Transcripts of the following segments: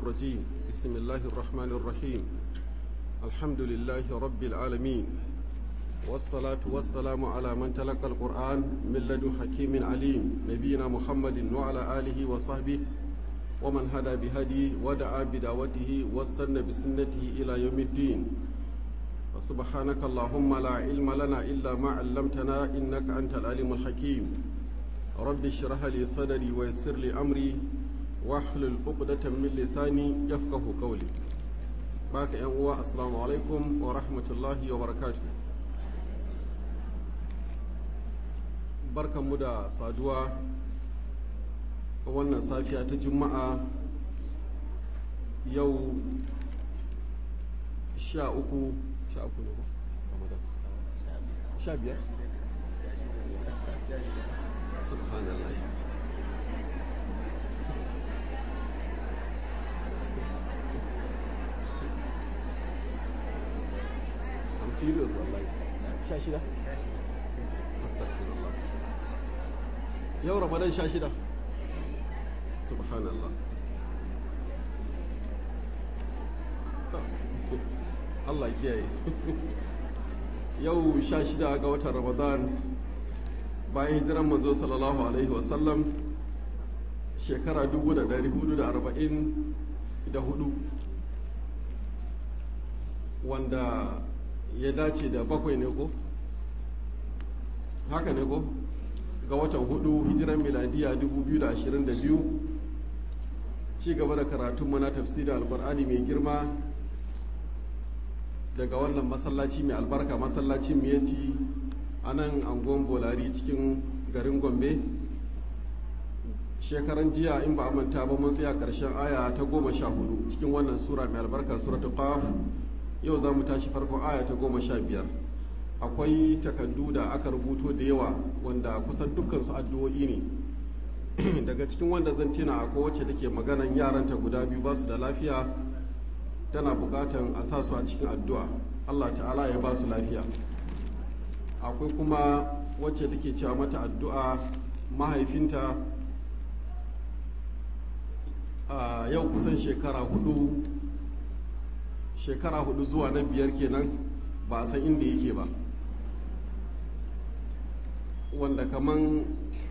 الرجيم بسم الله الرحمن الرحيم الحمد لله رب العالمين والصلاة والسلام على من تلقى القرآن من لدن حكيم عليم نبينا محمد وعلى آله وصحبه ومن هدى بهدي ودعا بدعوته واستنى بسنته إلى يوم الدين وسبحانك اللهم لا علم لنا إلا ما علمتنا إنك أنت العليم الحكيم رب اشرح لي صدري ويسر لي أمري واحلل عقدة من لساني يفقه قولي باك يا السلام عليكم ورحمة الله وبركاته barkanmu da saduwa a wannan safiya ta juma'a yau sha uku sha uku ne ramadan sha biyar subhanallah I'm serious wallahi sha shida astagfirullah yau ramadan sha shida subhanallah Allah kiyaye yau sha shida ga watan ramadan bayan hijiran manzo sallallahu alaihi wasallam shekara 444 wanda ya dace da bakwai ne ko haka ne ko ga watan hudu hijiran miladiya 2022 ci gaba da karatun na tafsirin alkur'ani mai girma daga wannan masallaci mai albarka masallacin miyati a nan angon bolari cikin garin gombe shekaran jiya in ba a manta ba mun tsaya karshen aya ta goma sha hudu cikin wannan sura mai albarka suratul qaf yau za mu tashi farkon aya ta goma sha biyar akwai takardu da aka rubuto da yawa wanda kusan dukkansu addu'o'i ne daga cikin wanda zan tina akwai wacce take maganan yaranta guda biyu ba su da lafiya tana bukatan a sa su a cikin addu'a allah ta'ala ya ba su lafiya akwai kuma wacce take cewa mata addu'a mahaifinta a yau kusan shekara hudu shekara hudu zuwa na biyar kenan ba a san inda yake ba wanda kaman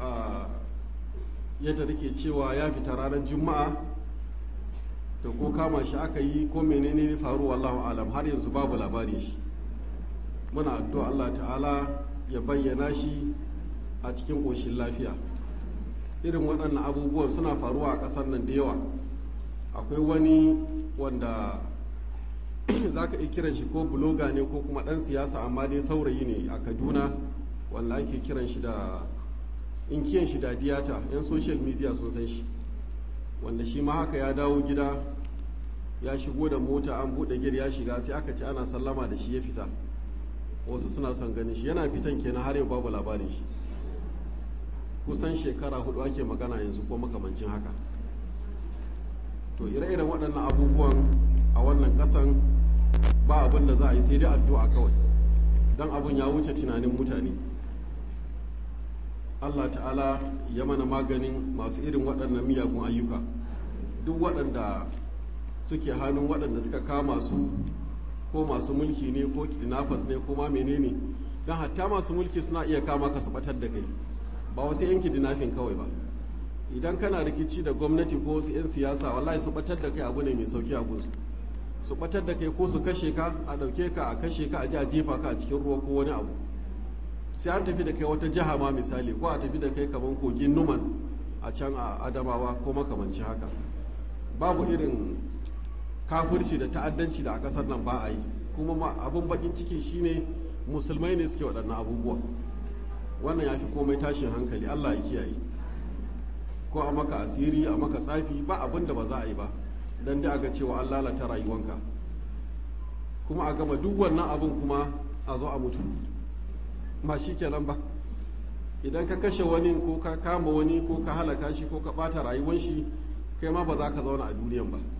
yadda take cewa ya fita ranar juma'a da ko kama shi aka yi ko menene ne faru wallahu alam har yanzu babu labari shi muna addu'a Allah ta'ala ya bayyana shi a cikin ƙoshin lafiya irin waɗannan abubuwan suna faruwa a ƙasar nan da yawa akwai wani wanda za ka iya kiran shi ko buloga ne ko kuma ɗan siyasa amma dai saurayi ne a kaduna wanda ake kiran shi da inkiyan shi da diyata yan social media sun san shi wanda shi ma haka ya dawo gida ya shigo da mota an buɗe gir ya shiga sai aka ce ana sallama da shi ya fita wasu suna son ganin shi yana fitan kenan har yau babu labarin shi kusan shekara hudu ake magana yanzu ko makamancin haka to ire-iren waɗannan abubuwan a wannan ƙasan ba abin da za a yi sai dai addu'a kawai don abin ya wuce tunanin mutane allah ta'ala ya mana maganin masu irin waɗannan miyagun ayyuka duk waɗanda suke hannun waɗanda suka kama su ko masu mulki ne ko kidnappers ne ko ma menene don hatta masu mulki suna iya kama ka su batar da kai ba wasu yan kidnapping kawai ba idan kana rikici da gwamnati ko wasu 'yan siyasa wallahi su batar da kai abu ne mai sauki a gunsu su batar da kai ko su kashe ka a ɗauke ka a kashe ka a ji a jefa ka a cikin ruwa ko wani abu sai an tafi da kai wata jiha ma misali ko a tafi da kai kamar kogin numan a can a adamawa ko makamanci haka babu irin kafirci da ta'addanci da a ƙasar nan ba a yi kuma abin bakin ciki shine musulmai ne suke waɗannan abubuwa wannan ya fi komai tashin hankali allah ya kiyaye ko a maka asiri a maka tsafi ba abin da ba za a yi ba don da aga cewa an lalata rayuwanka kuma a gama duk wannan abin kuma a zo a mutu ma shi kenan ba idan ka kashe wani ko ka kama wani ko ka halaka shi ko ka bata rayuwan shi kai ma ba za ka zauna a duniyan ba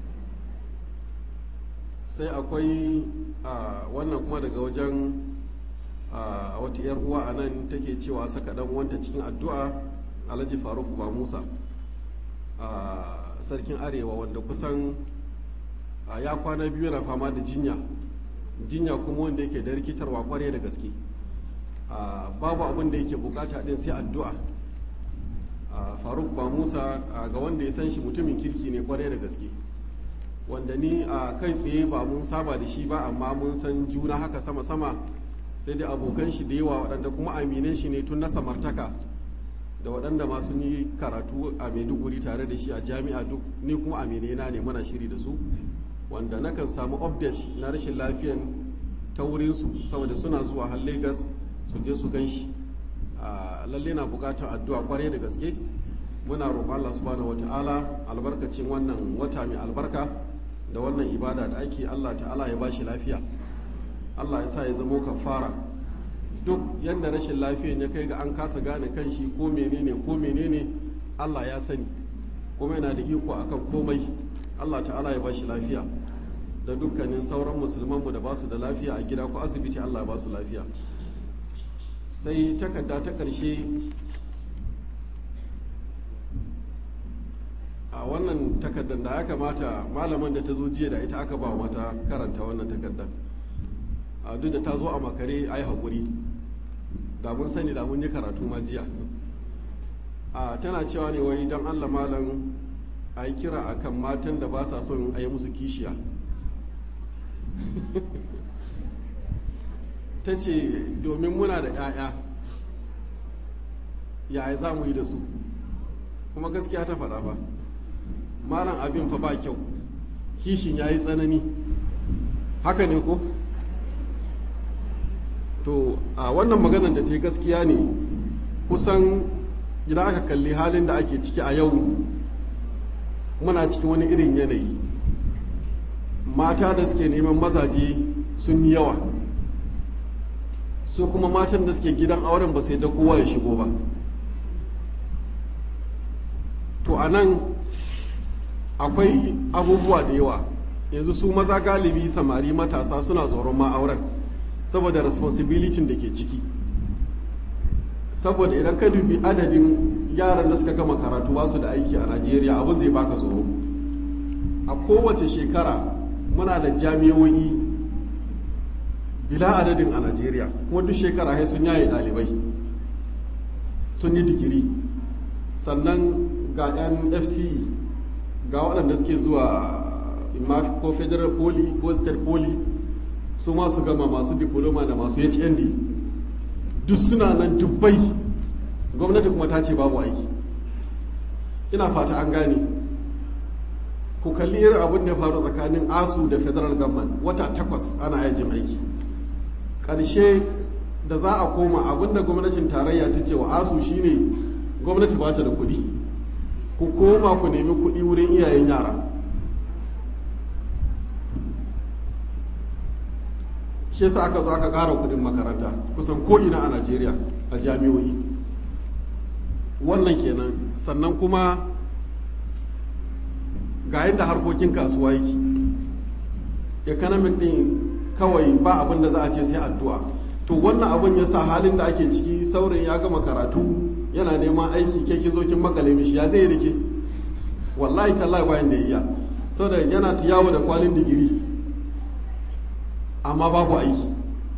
sai akwai wannan kuma daga wajen a wata 'yar uwa a nan take cewa saka dan wanta cikin addu'a alhaji faruk ba musa sarkin arewa wanda kusan ya kwana biyu yana fama da jinya jinya kuma wanda yake da rikitarwa kwarai da gaske babu abin da yake bukata din sai addu'a faruk ba musa ga wanda ya san shi mutumin kirki ne kwarai da gaske wanda ni a kai tsaye ba mun saba da shi ba amma mun san juna haka sama-sama sai dai abokan shi da yawa waɗanda kuma aminan shi ne tun na samartaka da waɗanda masu yi karatu a maiduguri tare da shi a jami'a duk ni kuma aminai na ne muna shiri da su wanda nakan samu update na rashin lafiyan ta wurinsu saboda suna zuwa har lagos su je su gan shi lalle na bukatar addu'a kwarai da gaske muna roƙon Allah subhanahu wata'ala albarkacin wannan wata mai albarka da wannan ibada da ake Allah ta'ala ya bashi lafiya Allah ya sa ya zamo kafara duk yadda rashin lafiyan ya kai ga an kasa gane kanshi ko menene ko menene Allah ya sani kuma yana da iko akan komai Allah ta'ala ya bashi lafiya da dukkanin sauran musulmanmu da ba su da lafiya a gida ko asibiti Allah ya ba su lafiya sai takarda ta ƙarshe a wannan takardar da ya kamata malaman da ta zo jiya da ita aka ba mata karanta wannan takardar a duk da ta zo a makare a yi haƙuri da mun sani da mun yi karatu ma jiya a tana cewa ne wai don allah malam a yi kira a kan matan da ba sa son a yi musu kishiya ta ce domin muna da 'ya'ya yaya za mu yi da su kuma gaskiya ta faɗa ba malam abin fa ba kyau kishin ya yi tsanani haka ne ko to a wannan maganar da ta yi gaskiya ne kusan idan aka kalli halin da ake ciki a yau muna cikin wani irin yanayi mata da suke neman mazaje sun yi yawa su kuma matan da suke gidan auren ba sai da kowa ya shigo ba to a nan akwai abubuwa da yawa yanzu su maza galibi samari matasa suna tsoron ma auren saboda responsibility da ke ciki saboda idan ka dubi adadin yaran da suka gama karatu ba su da aiki a najeriya abin zai baka tsoro a kowace shekara muna da jami'o'i bila adadin a najeriya kuma duk shekara sai sun yaye ɗalibai sun yi digiri sannan ga 'yan fce ga waɗanda suke zuwa ko federal poly ko state poly su masu gama masu diploma da masu hnd duk suna nan dubbai gwamnati kuma ta ce babu aiki ina fata an gane ku kalli irin abin da ya faru tsakanin asu da federal government wata takwas ana yajin aiki ƙarshe da za a koma abin da gwamnatin tarayya ta ce wa asu shine gwamnati ba ta da kuɗi ku koma ku nemi kuɗi wurin iyayen yara shi yasa aka zo aka ƙara kuɗin makaranta kusan ko'ina a najeriya a jami'o'i wannan kenan sannan kuma ga yadda harkokin kasuwa yake economic din kawai ba abin da za a ce sai addu'a to wannan abin ya sa halin da ake ciki saurin ya gama karatu yana neman aiki ke ki zo kin makale mishi ya zai rike wallahi tallahi bayan da iya saboda yana ta yawo da kwalin digiri amma babu aiki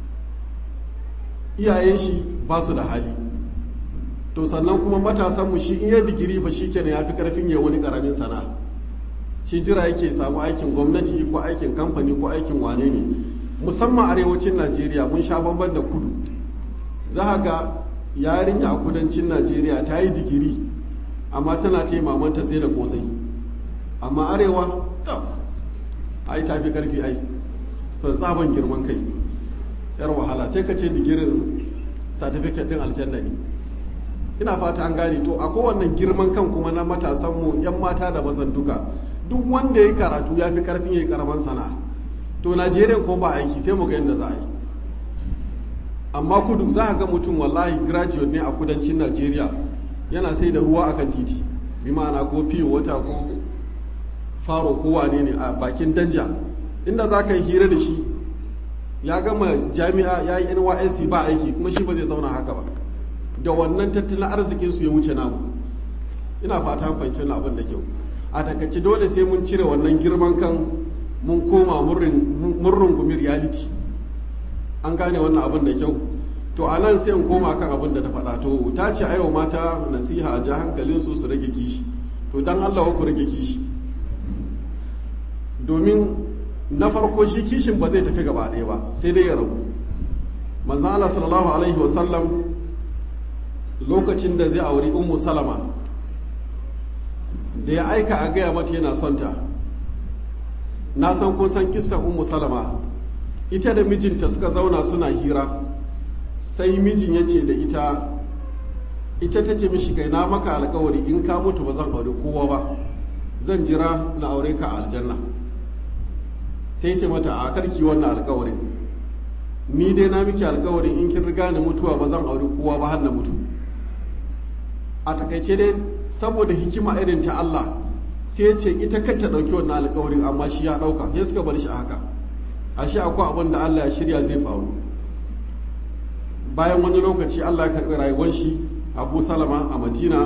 iyayen shi ba su da hali to sannan kuma matasanmu shi in ya digiri fa shi kenan ya fi karfin ya wani karamin sana'a shi jira yake samu aikin gwamnati ko aikin kamfani ko aikin wane ne musamman arewacin najeriya mun sha bamban da kudu za ga yarinya a kudancin najeriya ta yi digiri amma tana ce mamanta sai da kosai amma arewa ta ai ta fi karfi ai sau tsaban girman kai yar wahala sai ka ce digirin satifiket din aljanna ne ina fata an gane to a kowanne girman kan kuma na matasanmu yan mata da mazan duka duk wanda ya karatu ya fi karfin ya yi karaman sana'a to najeriya ko ba aiki sai mu ga yadda za a yi amma kudu za a ga mutum wallahi graduate ne a kudancin najeriya yana sai da ruwa akan titi bi ma'ana ko fiye wata ko faro ko wane ne a bakin danja inda za ka yi hira da shi ya gama jami'a ya yi nysc ba aiki kuma shi ba zai zauna haka ba da wannan tattalin arzikinsu ya wuce namu ina fata fahimci abin da kyau a takaice dole sai mun cire wannan girman kan mun koma mun rungumi reality an gane wannan abin da kyau to a nan sai in koma kan abin da ta faɗa to ta ce aiwa mata nasiha a ja hankalinsu su rage kishi to dan Allah ku rage kishi domin na farko shi kishin ba zai tafi gaba ɗaya ba sai dai ya ragu manzan Allah sallallahu alaihi wasallam lokacin da zai auri ummu salama da ya aika a gaya mata yana son ta na san kun san kissan ummu salama ita da mijinta suka zauna suna hira sai mijin ya ce da ita ita ta ce mishi kai na maka alkawari in ka mutu ba zan aure kowa ba zan jira na aure ka a aljanna sai ce mata a karki wannan alkawarin ni dai na miki alkawarin in kin riga ni mutuwa ba zan aure kowa ba har na mutu a takaice dai saboda hikima irin ta Allah sai ce ita kanta dauki wannan alkawarin amma shi ya dauka sai suka bar shi a haka ashe akwai abin da Allah ya shirya zai faru bayan wani lokaci Allah ya karbi rayuwar shi Abu Salama a Madina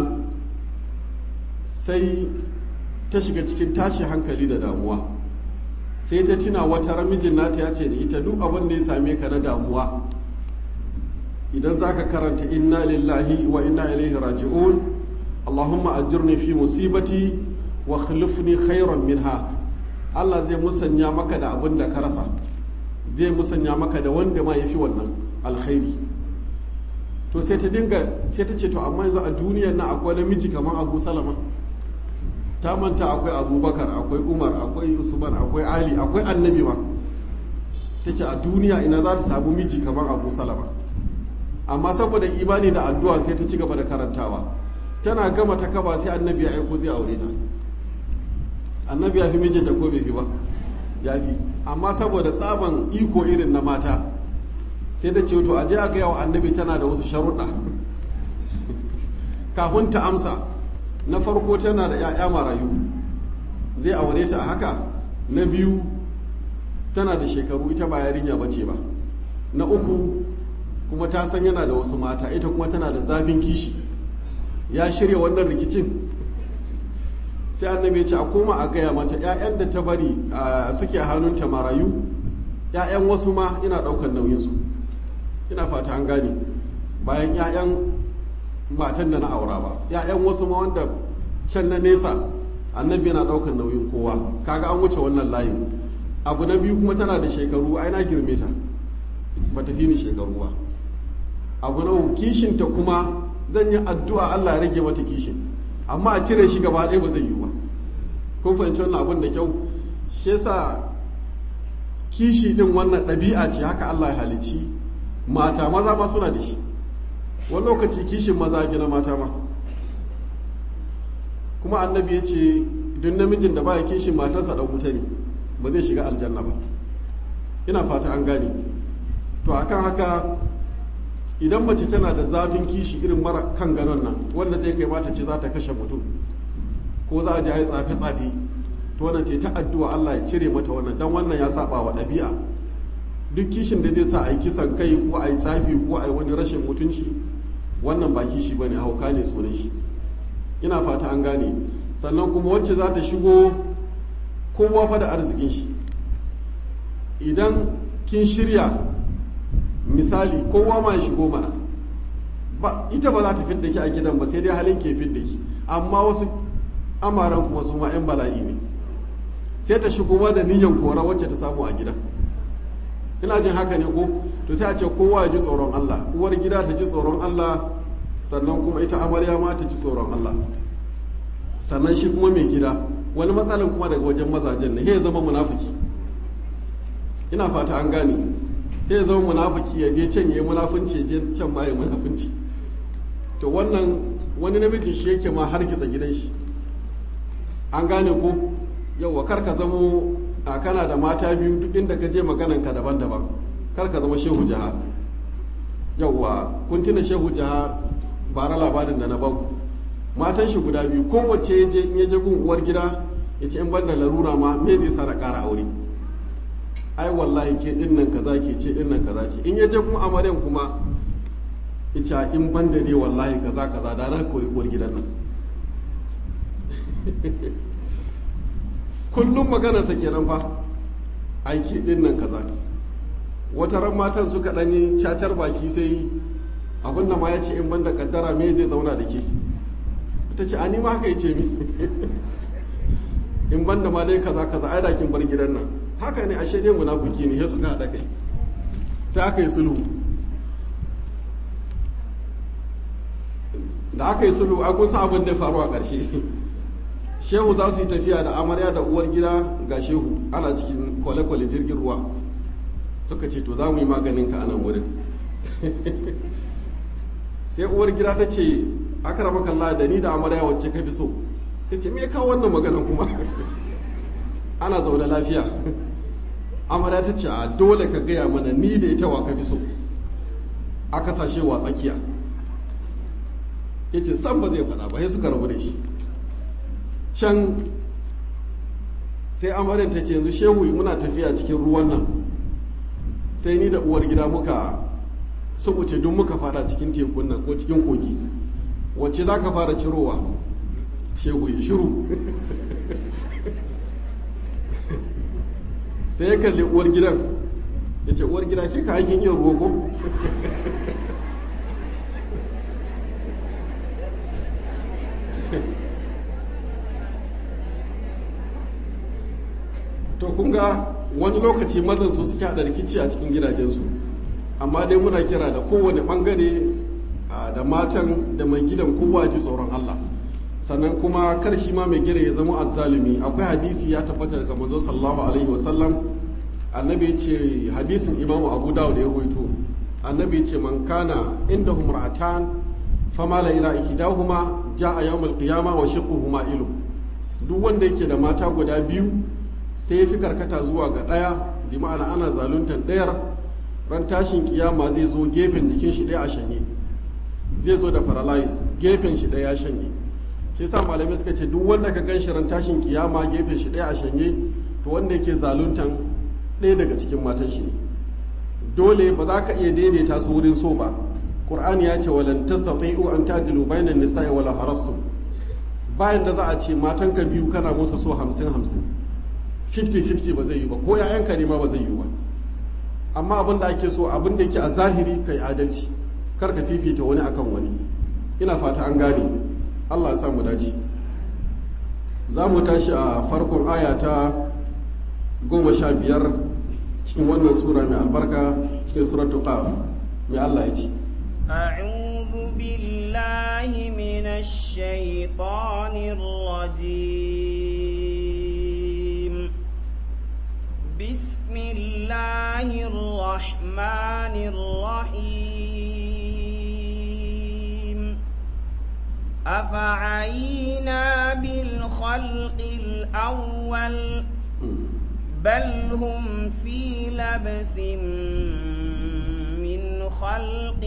sai ta shiga cikin tashi hankali da damuwa sai ta tuna wata ramijin nata ya ce da ita duk abin da ya same ka na damuwa idan za ka karanta inna lillahi wa inna ilaihi raji'un allahumma ajirni fi musibati wa khlifni khairan minha Allah zai musanya maka da abin da ka rasa zai musanya maka da wanda ma yafi wannan alkhairi to sai ta dinga sai ta ce to amma yanzu a duniyar na akwai namiji kamar Abu Salama ta manta akwai abubakar akwai umar akwai usman akwai ali akwai annabi ma ta ce a duniya ina za ta samu miji kamar abu salama amma saboda imani da addu'a sai ta ci gaba da karantawa tana gama ta kaba sai annabi ya aiko zai aure ta annabi ya fi mijinta ko bai fi ba ya fi amma saboda tsaban iko irin na mata sai da ce to aje a gaya wa annabi tana da wasu sharuɗa kafin ta amsa na farko tana da 'ya'ya marayu zai aure ta a haka na biyu tana da shekaru ita ba yarinya ba ce ba na uku kuma ta san yana da wasu mata ita kuma tana da zafin kishi ya shirya wannan rikicin sai annabi ya ce a koma a gaya mata 'ya'yan da ta bari suke hannunta marayu 'ya'yan wasu ma ina ɗaukar nauyinsu ina fata an gane bayan 'ya'yan matan da na aura ba ‘ya'yan wasu ma wanda can na nesa annabi yana ɗaukar nauyin kowa kaga an wuce wannan layin abu na biyu kuma tana da shekaru ai na girme ta ba ta fi ni shekaru ba abu na kishinta kuma zan yi addu'a Allah ya rage mata kishin amma a cire shi gaba ɗaya ba zai yi ba kun fahimci wannan abin da kyau shi yasa kishi din wannan ɗabi'a ce haka Allah ya halicci mata maza ma suna da shi wani lokaci kishin maza fi na mata ma kuma annabi ya ce duk namijin da baya kishin matarsa ɗan wuta ne ba zai shiga aljanna ba ina fata an gane to akan haka idan mace tana da zafin kishi irin mara kan ganon nan wanda zai kai mata ce za ta kashe mutum ko za a ji ai tsafe tsafe to wannan ce ta addu'a Allah ya cire mata wannan dan wannan ya saba wa ɗabi'a duk kishin da zai sa a yi kisan kai ko a yi tsafi ko a yi wani rashin mutunci wannan ba kishi bane hauka ne sunan shi ina fata an gane sannan kuma wacce za ta shigo kowa fa da arzikin shi idan kin shirya misali kowa ma ya shigo mana ba ita ba za ta fidda ki a gidan ba sai dai halin ke fidda ki amma wasu amaran kuma su ma 'yan bala'i ne sai ta shigo ma da niyyar kora wacce ta samu a gidan ina jin haka ne ko to sai a ce kowa ya ji tsoron Allah uwar gida ta ji tsoron Allah sannan kuma ita amarya ma ta ji tsoron Allah sannan shi kuma mai gida wani matsalan kuma daga wajen mazajen ne ya zama munafiki ina fata an gane ya zama munafiki ya je can ya yi munafunci ya je can ma ya munafunci to wannan wani namiji shi yake ma har kitsa gidan shi an gane ko yau kar ka zamo a kana da mata biyu duk inda ka je maganan ka daban-daban kar ka zama shehu jaha yauwa kun tuna shehu jaha bara labarin da na bau matan shi guda biyu kowace ya je in ya je gun uwar gida ya ce in ban da larura ma me zai sa na ƙara aure ai wallahi ke din nan kaza ke ce din nan kaza ce in ya je kuma amaryan kuma ita in ban da dai wallahi kaza kaza da na kori uwar gidan nan kullum maganarsa kenan fa aiki din nan kaza wata ran matan suka ɗanyi cacar baki sai abin da ma ya ce in banda kaddara me zai zauna da ke ta ce ani ma haka ya ce mi in banda ma dai kaza kaza ai dakin bar gidan nan haka ne ashe dai munafiki ne ya suka haɗa kai sai aka yi sulhu da aka yi sulhu a kun san abin da faru a ƙarshe shehu za su yi tafiya da amarya da uwar gida ga shehu ana cikin kwale-kwale jirgin ruwa suka ce to za mu yi maganin ka a nan wurin sai uwar gida ta ce aka raba kalla da ni da amarya wacce ka fi so ta ce me kawo wannan maganan kuma ana zaune lafiya amarya ta ce a dole ka gaya mana ni da ita wa ka fi so aka sashe wa tsakiya ya ce san ba zai faɗa ba sai suka rabu da shi can sai amaryar ta ce yanzu shehu muna tafiya cikin ruwan nan sai ni da uwar gida muka subuce duk muka fada cikin tekun nan ko cikin kogi wacce za ka fara cirowa shehu ya shiru sai ya kalli uwar gidan ya ce uwar gida ke ka aikin iya ruwa ko to kun ga wani lokaci mazan su suke haɗa rikici a cikin gidajensu amma dai muna kira da kowane ɓangare da matan da mai gidan kowa ji tsoron Allah sannan kuma kar shi ma mai gida ya zama azzalumi akwai hadisi ya tabbata daga manzo sallallahu alaihi wasallam annabi ya ce hadisin imamu abu dawud ya rawaito annabi ya ce man kana inda humratan fama la ila ihdahuma jaa yawmal qiyama wa shiqquhuma ilu duk wanda yake da mata guda biyu sai ya fi karkata zuwa ga ɗaya bi ma'ana ana zaluntar ɗayar ran tashin kiyama zai zo gefen jikin shi ɗaya a shanye zai zo da paralyze gefen shi ɗaya ya shanye shi sa malamai suka ce duk wanda ka gan shi ran tashin kiyama gefen shi ɗaya a shanye to wanda yake zaluntan ɗaya daga cikin matan shi ne dole ba za ka iya daidaita su wurin so ba qur'ani ya ce walan tastati'u an tadilu bainan nisa'i wala harastum bayan da za a ce matanka biyu kana musu so hamsin hamsin 50-50 ba zai yi ba ko ‘ya'yanka ne ma ba zai yi ba amma abin da ake so abin da yake a zahiri kai adalci kar ka fifita wani akan wani ina fata an gane allah ya mu dace za mu tashi a farkon aya ta goma sha biyar cikin wannan sura mai albarka cikin suratu qaf mai allah ya ce أعوذ بالله من الشيطان الرجيم بسم الله الرحمن الرحيم أفعينا بالخلق الأول بل هم في لبس من خلق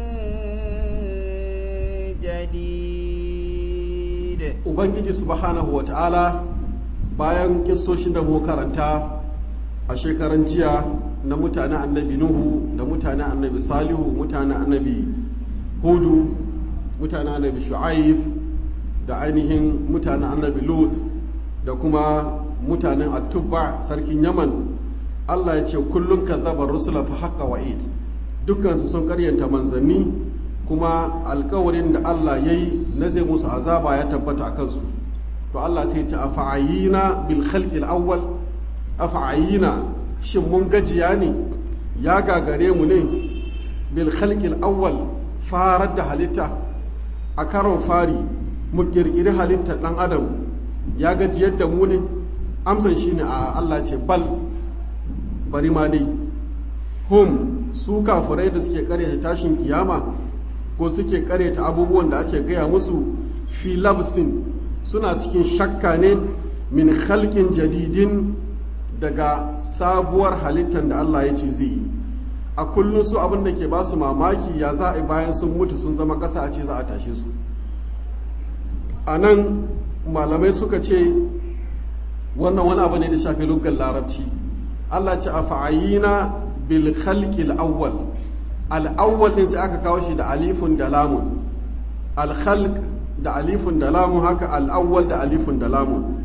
جديد ubangiji subhanahu wa ta'ala bayan kissoshin da mu karanta a shekaran jiya na mutanen annabi nuhu da mutanen annabi salihu mutanen annabi hudu mutanen annabi shu'aif da ainihin mutanen annabi lut da kuma mutanen atubba sarkin yaman allah ya ce kullum kazzabar rusula fa haqqa wa'id dukkansu sun karyanta manzanni kuma alkawarin da allah ya yi na zai musu azaba ya tabbata a kansu to allah sai ce a fa'ayina bil khalqil awwal afa'ayina shin mun gajiya ne ya gagare mu ne bil khalqil awwal farar da halitta a karon fari mu kirkiri halittar dan adam ya gajiyar da mu ne amsan shine a Allah ce bal bari ma dai hum su kafurai da suke karyata tashin kiyama ko suke karyata abubuwan da ake gaya musu fi labsin suna cikin shakka ne min khalqin jadidin daga sabuwar halittar da Allah ya ce zai yi a kullum su abin da ke ba su mamaki ya za a bayan sun mutu sun zama ƙasa a ce za a tashe su a nan malamai suka ce wannan wani abu ne da shafi lugar larabci Allah ce a fa'ayina bil khalqil awwal al awwal din sai aka kawo shi da alifun da lamun al khalq da alifun da lamun haka al awwal da alifun da lamun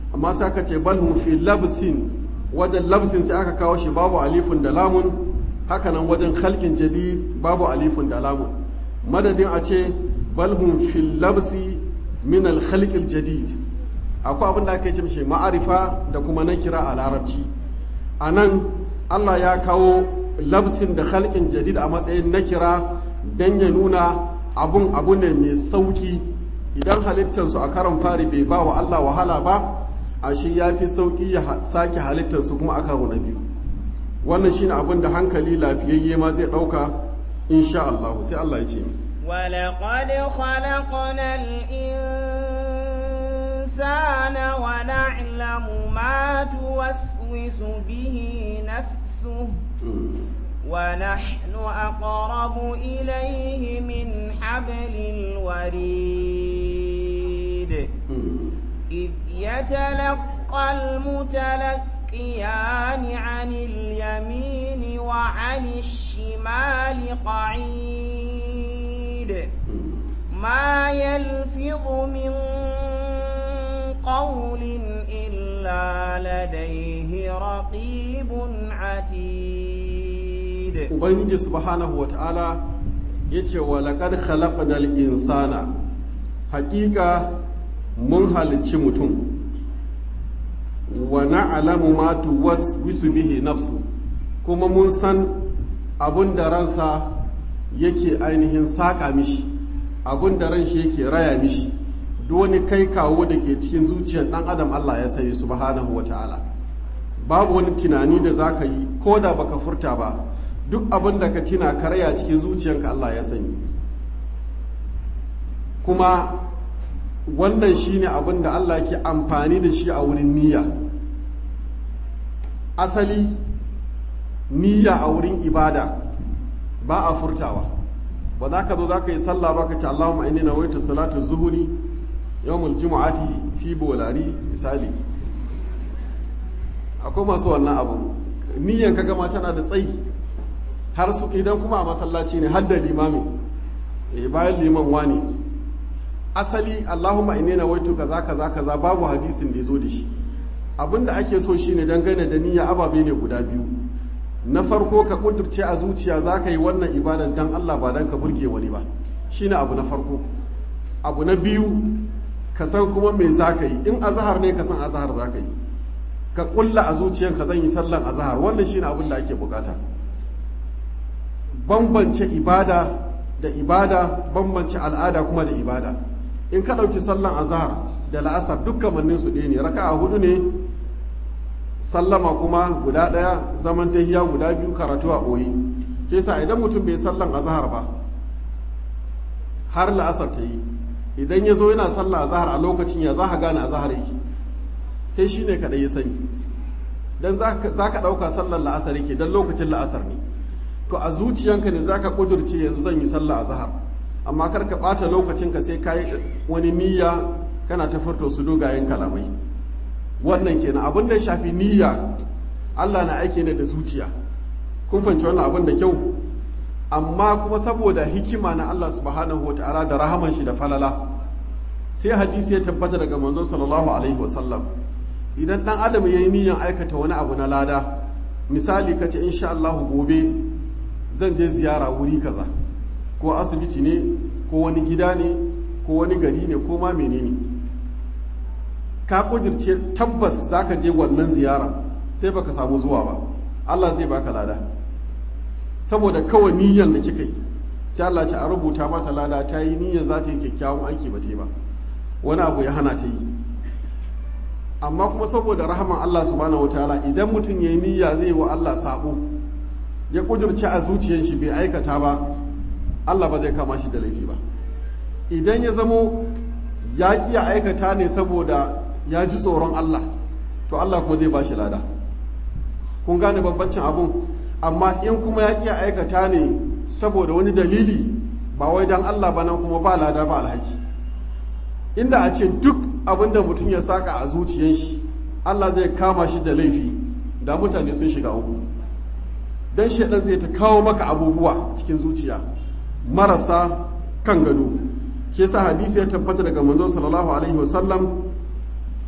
amma sai aka ce balhum fi labsin wajen labsin sai aka kawo shi babu alifun da lamun hakanan wajen khalqin jadid babu alifun da lamun madadin a ce balhum fi labsi min al khalqil jadid akwai abin da aka ce mishi ma'arifa da kuma nakira a larabci anan Allah ya kawo labsin da khalqin jadid a matsayin nakira dan ya nuna abun abu ne mai sauki idan halittarsu a karon fari bai ba wa Allah wahala ba a shi ya fi sauki ya sake halittarsu kuma a karo na biyu wannan shine abin da hankali lafiyayye ma zai ɗauka insha Allah sai Allah ya ce ولقد خلقنا الإنسان ونعلم ما توسوس به نفسه ونحن أقرب إليه من حبل الوريد إذ يتلقى المتلقيان عن اليمين وعن الشمال قعيد ما يلفظ من قول إلا لديه رقيب عتيد ubangiji subhanahu wa ta'ala ya ce wa laƙar khalaqnal insana haƙiƙa mun halicci mutum wa na'lamu ma tuwaswisu bihi nafsu kuma mun san abun da ransa yake ainihin saƙa mishi abun da ran shi yake raya mishi duk wani kai kawo da ke cikin zuciyar ɗan adam Allah ya sani subhanahu wa ta'ala babu wani tunani da za ka yi ko da baka furta ba duk abin da ka tina karaya cikin zuciyanka Allah ya sani kuma wannan shine abin da Allah ke amfani da shi a wurin niyya asali niyya a wurin ibada ba a furtawa ba za ka zo za ka yi sallah ba ka ce Allahumma inni nawaitu salatu zuhuri yawmul jumu'ati fi bolari misali akwai masu wannan abu niyyan ka gama tana da tsayi har su idan kuma a masallaci ne har da limami eh bayan liman wani asali Allahumma inni nawaitu kaza kaza kaza babu hadisin da yazo da shi abinda ake so shine dangane da niyya ababe ne guda biyu na farko ka kudurce a zuciya za ka yi wannan ibadan dan Allah ba dan ka burge wani ba shine abu na farko abu na biyu ka san kuma me za ka yi in azahar ne ka san azahar za ka yi ka kulla a zuciyanka zan yi sallan azahar wannan shine abin da ake bukata bambance ibada da ibada bambance al'ada kuma da ibada in ka ɗauki sallan azahar da la'asar dukkan mannin su ɗaya ne raka'a hudu ne sallama kuma guda ɗaya zaman tahiya guda biyu karatu a ɓoye ke sa idan mutum bai sallan azahar ba har la'asar ta yi idan ya zo yana sallah azahar a lokacin ya za ka gane azahar yake sai shi ne kaɗai ya sani don za ka ɗauka sallar la'asar yake don lokacin la'asar ne to a zuciyanka ne za ka ƙudurce yanzu zan yi sallah a zahar amma kar ka ɓata lokacinka sai ka yi wani niyya kana ta furta su dogayen kalamai wannan kenan abin da ya shafi niyya allah na aiki ne da zuciya kun fahimci wannan abin da kyau amma kuma saboda hikima na allah subhanahu wa ta'ala da rahaman shi da falala sai hadisi ya tabbata daga manzon sallallahu alaihi wasallam idan dan adam ya yi niyyan aikata wani abu na lada misali ka ce insha Allah gobe zan je ziyara wuri kaza ko asibiti ne ko wani gida ne ko wani gari ne ko ma menene ka kudirce tabbas zaka je wannan ziyara sai baka samu zuwa ba Allah zai baka lada saboda kawai niyyan da kika yi sai Allah ce a rubuta mata lada ta yi niyyan za ta yi kyakkyawan aiki ba ta yi ba wani abu ya hana ta yi amma kuma saboda rahaman Allah subhanahu wataala idan mutum ya yi niyya zai wa Allah sabo ya kudurce a zuciyar shi bai aikata ba Allah ba zai kama shi da laifi ba idan ya zamo ya ki ya aikata ne saboda ya ji tsoron Allah to Allah kuma zai ba shi lada kun gane bambancin abun amma in kuma ya ki ya aikata ne saboda wani dalili ba wai dan Allah ba nan kuma ba lada ba alhaki inda a ce duk abin da mutum ya saka a zuciyar shi Allah zai kama shi da laifi da mutane sun shiga uku dan shaidan zai ta kawo maka abubuwa cikin zuciya marasa kan gado shi yasa hadisi ya tabbata daga manzon sallallahu alaihi wasallam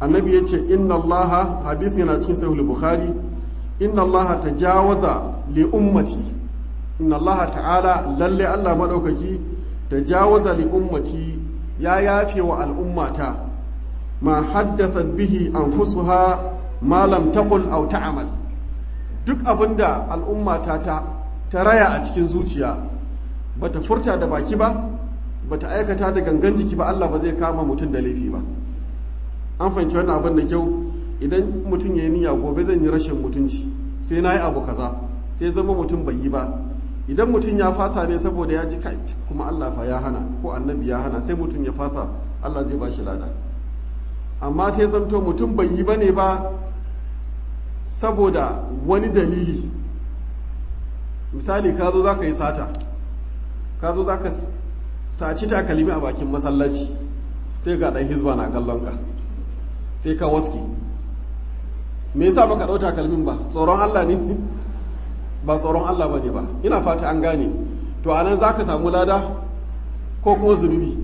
annabi ya ce inna allaha hadisi yana cikin sahih bukhari inna allaha tajawaza li ummati inna allaha ta'ala lalle allah madaukaki tajawaza li ummati ya yafe wa al'ummata ma haddathat bihi anfusuha ma lam taqul aw ta'mal duk abinda al'ummata ta ta raya a cikin zuciya bata furta da baki ba bata aikata da gangan jiki ba Allah ba zai kama mutum da laifi ba an fahimci wannan abin da kyau idan mutum ya yi niyya gobe zan yi rashin mutunci sai na yi abu kaza sai zama mutum bai yi ba idan mutum ya fasa ne saboda ya ji kai kuma Allah fa ya hana ko annabi ya hana sai mutum ya fasa Allah zai ba shi lada amma sai zamto mutum bai yi ba ne ba saboda wani dalili misali ka zo za ka yi sata ka zo za ka saci takalmi a bakin masallaci sai ga ɗan hizba na kallon ka sai ka waske me yasa baka ɗau takalmin ba tsoron Allah ne ba tsoron Allah ba ne ba ina fata an gane to anan za ka samu lada ko kuma zunubi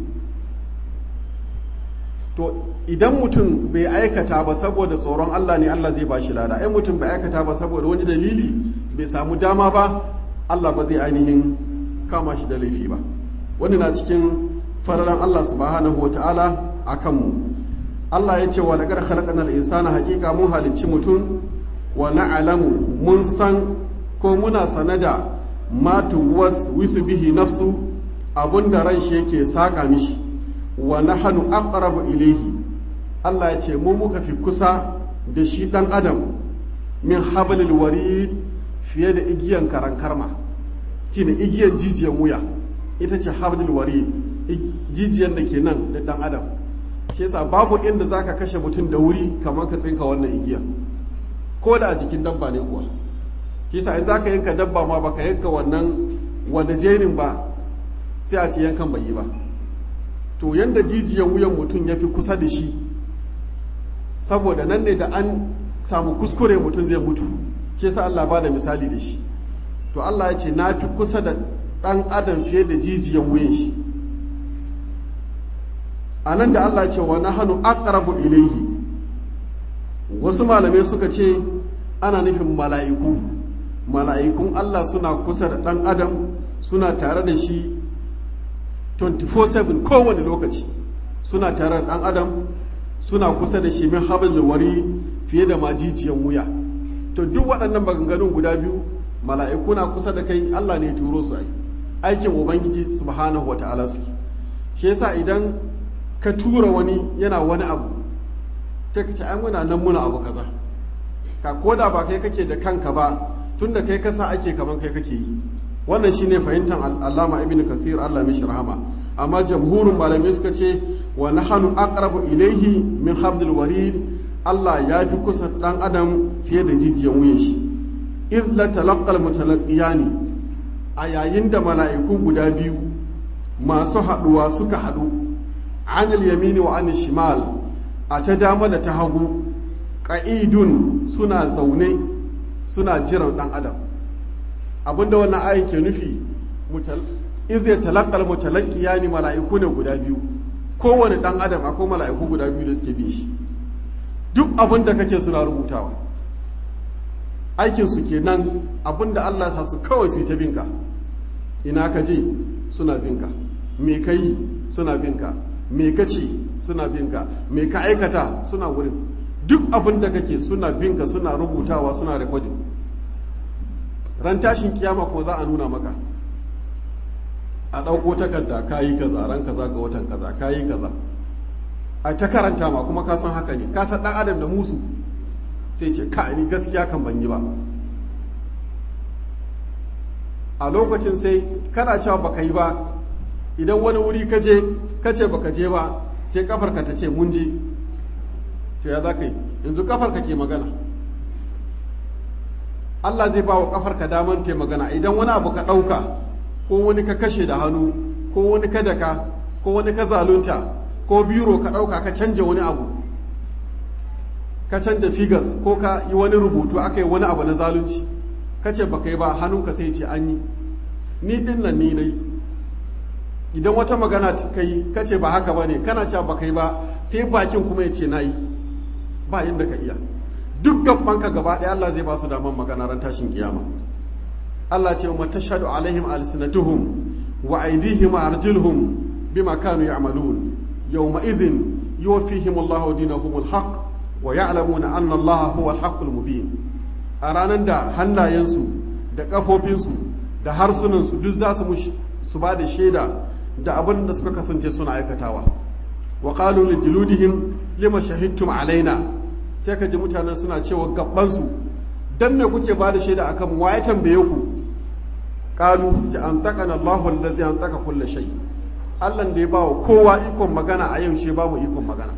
to idan mutum bai aikata ba saboda tsoron Allah ne Allah zai ba shi lada in mutum bai aikata ba saboda wani dalili bai samu dama ba Allah ba zai ainihin kama shi da laifi ba wani na cikin fararan Allah subhanahu wa ta'ala a kanmu Allah ya ce wa lagar khalaqana insana haƙiƙa mun halicci mutum wa na'lamu mun san ko muna sanada ma tuwas wisu bihi nafsu abunda ran shi yake saka mishi wa nahnu aqrabu ilayhi Allah ya ce mu muka fi kusa da shi dan adam min hablil warid fiye da igiyan karan karma shine igiyan jijiyan wuya ita ce hablil warid jijiyan da ke nan da dan adam shi yasa babu inda zaka kashe mutum da wuri kamar ka tsinka wannan igiya ko da a jikin dabba ne kuwa shi yasa in zaka yanka dabba ma baka yanka wannan wanda jenin ba sai a ce yankan bai yi ba to yanda jijiyan wuyan mutum ya fi kusa da shi saboda nan ne da an samu kuskure mutum zai mutu shi yasa Allah ba da misali da shi to Allah ya ce na fi kusa da ɗan adam fiye da jijiyan wuyan shi a nan da Allah ce wa na hannu aqrabu ilaihi wasu malamai suka ce ana nufin mala'iku mala'ikun Allah suna kusa da ɗan adam suna tare da shi 24/7 kowane lokaci suna tare da ɗan adam suna kusa da shi min haɓar wari fiye da majijiyan wuya to duk waɗannan maganganun guda biyu mala'iku na kusa da kai Allah ne turo su ai aikin ubangiji subhanahu wa ta'ala suke shi yasa idan ka tura wani yana wani abu ta kace ai muna nan muna abu kaza ka koda ba kai kake da kanka ba tunda kai kasa ake kaman kai kake yi wannan shine fahimtar Allama Ibn Kathir Allah mishi rahama amma jamhurin malamai suka ce wa nahnu aqrabu ilayhi min hablil warid Allah ya fi kusa dan adam fiye da jijiyan wuyan shi idh la talaqqal mutalaqiyani a yayin da mala'iku guda biyu masu haduwa suka hadu anil yamini wa anil shimal a ta dama da ta hagu ƙa'idun suna zaune suna jiran ɗan adam abinda wannan ayin ke nufi izai talakal mutalaki ya ni mala'iku ne guda biyu kowane ɗan adam akwai mala'iku guda biyu da suke bin shi duk abin da kake suna rubutawa aikinsu kenan abin da allah sa su kawai su yi ta binka ina ka je suna binka me ka yi suna binka me ka ce suna binka me ka aikata suna wurin duk abin da kake suna binka suna rubutawa suna rekodin ran tashin kiyama ko za a nuna maka a ɗauko takarda ka yi kaza ran kaza ga watan kaza ka yi kaza a ta karanta ma kuma ka san haka ne ka san ɗan adam da musu sai ce ka ni gaskiya kan ban yi ba a lokacin sai kana cewa baka yi ba idan wani wuri ka je ka ce baka je ba sai kafarka ta ce mun je to ya za ka yi yanzu kafarka ke magana Allah zai ba wa kafarka daman te magana idan wani abu ka ɗauka ko wani ka kashe da hannu ko wani ka daka ko wani ka zalunta ko biro ka ɗauka ka canja wani abu ka canja figas ko ka yi wani rubutu aka yi wani abu na zalunci ka ce baka yi ba hannunka sai ce an yi ni din nan ni nai idan wata magana ka yi ka ce ba haka ba ne kana cewa baka yi ba sai bakin kuma ya ce na yi ba inda ka iya duk gabanka gaba ɗaya Allah zai ba su daman magana ran tashin kiyama Allah ce wa tashhadu alaihim alsinatuhum wa aydihim wa arjuluhum bima kanu ya'malun yawma idhin yuwaffihim Allahu dinahum alhaq wa ya'lamuna anna Allah huwa alhaqqul mubin a ranar da hannayensu da kafofinsu da harsunansu duk za su su ba da shaida da abin da suka kasance suna aikatawa wa qalu li juludihim lima shahidtum alaina sai ka ji mutanen suna cewa gabansu dan me kuke ba da shaida akan wa ya tambaye ku qalu su an taqana Allahu allazi an taqa kulli shay Allah da ya bawa kowa ikon magana a yau shi ba mu ikon magana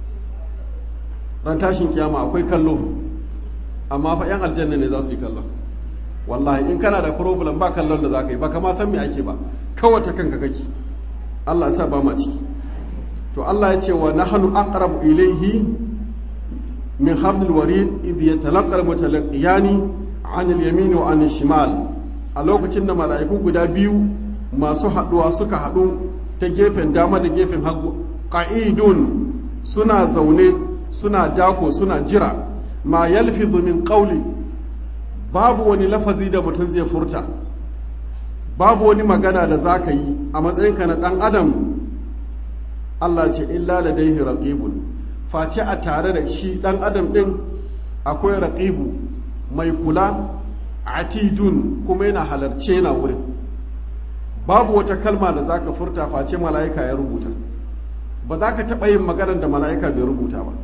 ran tashin kiyama akwai kallo amma fa yan aljanna ne za su yi kallon wallahi in kana da problem ba kallon da za ka yi ba kama san me ake ba kawai ta kanka kake Allah ya sa ba ma ciki to Allah ya ce wa nahnu aqrabu ilayhi min hablil warid idh yatalaqqa al-mutalaqiyani 'an al-yamin wa 'an al-shimal a lokacin da mala'iku guda biyu masu haduwa suka hadu ta gefen dama da gefen hagu qa'idun suna zaune suna dako suna jira ma yalfidhu min qawli babu wani lafazi da mutum zai furta babu wani magana da za ka yi a matsayinka na ɗan adam Allah ce illa da daihi raqibun face a tare da shi ɗan adam ɗin akwai raqibu mai kula atidun kuma yana halarce na wurin babu wata kalma da za ka furta face mala'ika ya rubuta ba za ka taɓa yin maganar da mala'ika bai rubuta ba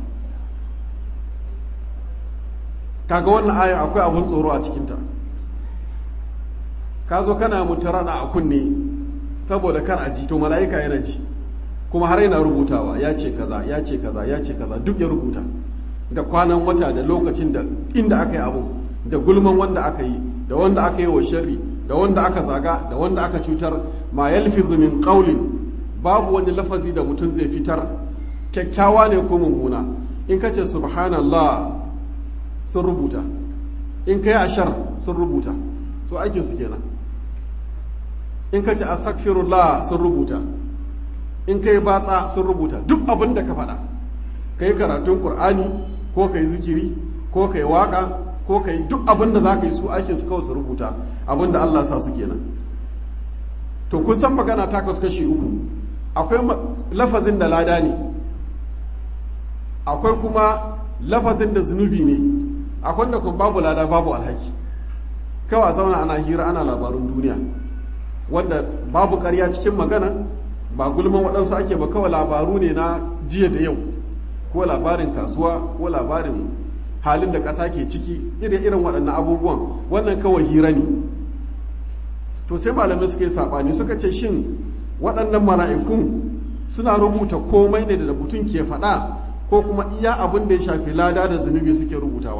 kaga wannan ayan akwai abun tsoro a cikinta ka zo kana mutarana a kunne saboda kar a ji to mala'ika yana ji kuma har yana rubutawa ya ce kaza ya ce kaza ya ce kaza duk ya rubuta da kwanan wata da lokacin da inda aka yi abu da gulman wanda aka yi da wanda aka yi wa sharri da wanda aka zaga da wanda aka cutar ma yalfizu min qawlin babu wani lafazi da mutum zai fitar kyakkyawa ne ko mummuna in ka ce subhanallah sun rubuta in ka yi ashar sun rubuta to aikin su kenan in ka ce astaghfirullah sun rubuta in ka yi batsa sun rubuta duk abin da ka faɗa ka yi karatun ƙur'ani ko ka yi zikiri ko ka yi waƙa ko ka yi duk abin da za ka yi su aikin su kawai su rubuta abin da Allah sa su kenan to kun san magana ta kasu kashi uku akwai lafazin da lada ne akwai kuma lafazin da zunubi ne akwai da kuma babu lada babu alhaki kawai zauna ana hira ana labarun duniya wanda babu karya cikin magana ba gulman waɗansu ake ba kawai labaru ne na jiya da yau ko labarin kasuwa ko labarin halin da ƙasa ke ciki irin irin waɗannan abubuwan wannan kawai hira ne to sai malamai suka yi saɓani suka ce shin waɗannan mala'ikun suna rubuta komai ne da mutum ke faɗa ko kuma iya abin da ya shafi lada da zunubi suke rubutawa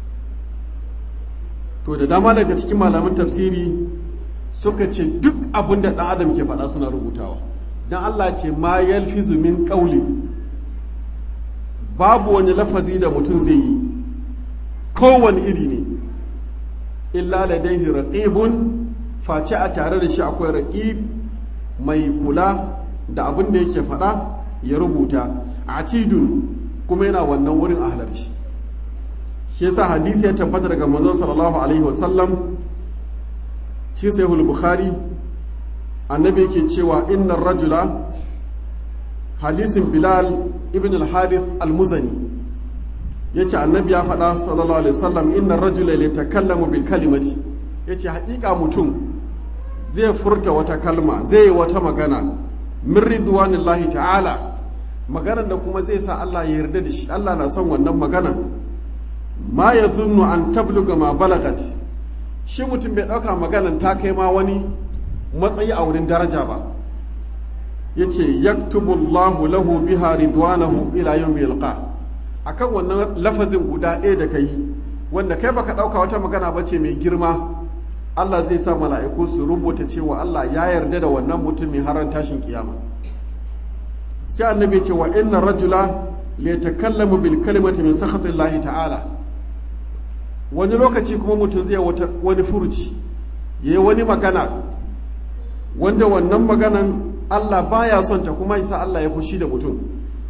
to da dama daga cikin malaman tafsiri suka ce duk abin da ɗan adam ke faɗa suna rubutawa don Allah ce ma yalfizu min ƙauli babu wani lafazi da mutum zai yi kowane iri ne illa da daihi raqibun face a tare da shi akwai raqib mai kula da abin da yake faɗa ya rubuta atidun kuma yana wannan wurin a halarci shi yasa hadisi ya tabbata daga manzo sallallahu alaihi wasallam cikin sahihul bukhari annabi yake cewa innar rajula hadisin bilal ibn al-harith al-muzani yace annabi ya faɗa sallallahu alaihi wasallam innar rajula la takallamu bil kalimati yace haƙiƙa mutum zai furta wata kalma zai yi wata magana min ridwanillahi ta'ala maganar da kuma zai sa Allah ya yarda da shi Allah na son wannan magana ma ya zunnu an tabluga ma balagat shi mutum bai ɗauka maganan ta kai ma wani matsayi a wurin daraja ba ya ce yaktubullahu lahu biha ridwanahu ila yawmi yalqa akan wannan lafazin guda ɗaya da kai wanda kai baka ɗauka wata magana ba ce mai girma Allah zai sa mala'iku su rubuta cewa Allah ya yarda da wannan mutumin haran tashin kiyama sai annabi ce wa inna rajula li yatakallamu bil kalimati min sakhatillahi ta'ala wani lokaci kuma mutum zai wata wani furuci yayi wani magana wanda wannan maganan Allah baya son ta kuma yasa Allah ya fushi da mutum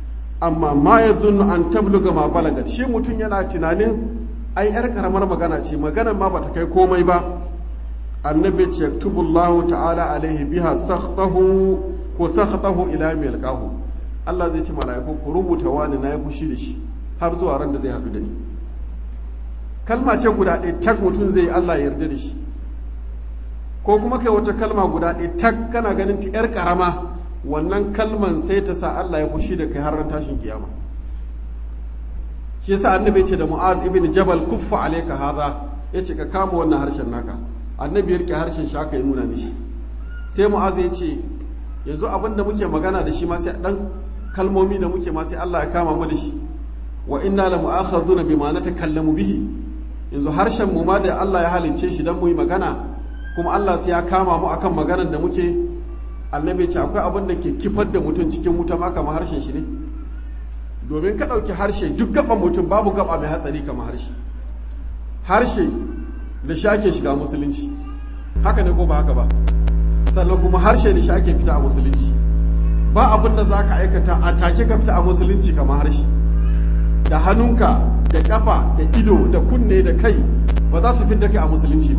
amma ma ya zunnu an tabluga ma balagat shi mutum yana tunanin ai yar karamar magana ce maganar ma bata kai komai ba annabi ce yaktubullahu ta'ala alaihi biha sakhtahu ko sakhtahu ila mai alqahu Allah zai ci mala'iku ku rubuta wani na yi fushi da shi har zuwa ran da zai haɗu da ni kalma ce guda ɗaya tak mutum zai Allah ya yarda da shi ko kuma kai wata kalma guda ɗaya tak kana ganin ta yar karama wannan kalman sai ta sa Allah ya fushi da kai har ran tashin kiyama shi yasa annabi ce da Mu'az ibn Jabal kuffa alayka hadha yace ka kama wannan harshen naka annabi ya rike harshen shi aka yi nuna mishi sai Mu'az ya ce yanzu abin da muke magana da shi ma sai dan kalmomi da muke ma sai Allah ya kama mu da shi wa inna la mu'akhaduna bima natakallamu bihi yanzu harshen mu ma da Allah ya halicce shi dan mu yi magana kuma Allah sai ya kama mu akan maganar da muke annabi ce akwai abin da ke kifar da mutum cikin wuta ma kamar harshen shi ne domin ka ɗauki harshe duk gaban mutum babu gaba mai hatsari kamar harshe harshe da shi ake shiga musulunci haka ne ko ba haka ba sannan kuma harshe da shi ake fita a musulunci ba abin da za ka aikata a take ka fita a musulunci kamar harshe da hannunka da kafa da ido da kunne da kai ba za su fidda kai a musulunci ba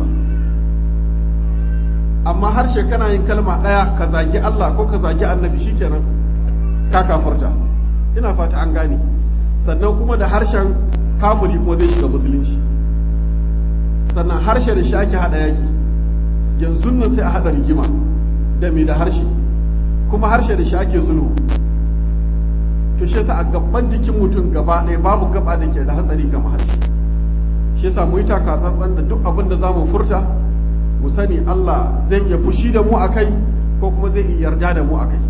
amma harshe kana yin kalma ɗaya ka zagi Allah ko ka zagi annabi shikenan ka kafarta ina fata an gane sannan kuma da harshen kafiri kuma zai shiga musulunci sannan harshe da shi ake haɗa yaƙi yanzu nan sai a haɗa rigima da mai da harshe kuma harshe da shi ake sulhu to shi yasa a gaban jikin mutum gaba ɗaya babu gaba da ke da hatsari kamar harshe shi yasa mu yi takatsantsan da duk abin da za mu furta mu sani Allah zai iya fushi da mu a kai ko kuma zai iya yarda da mu a kai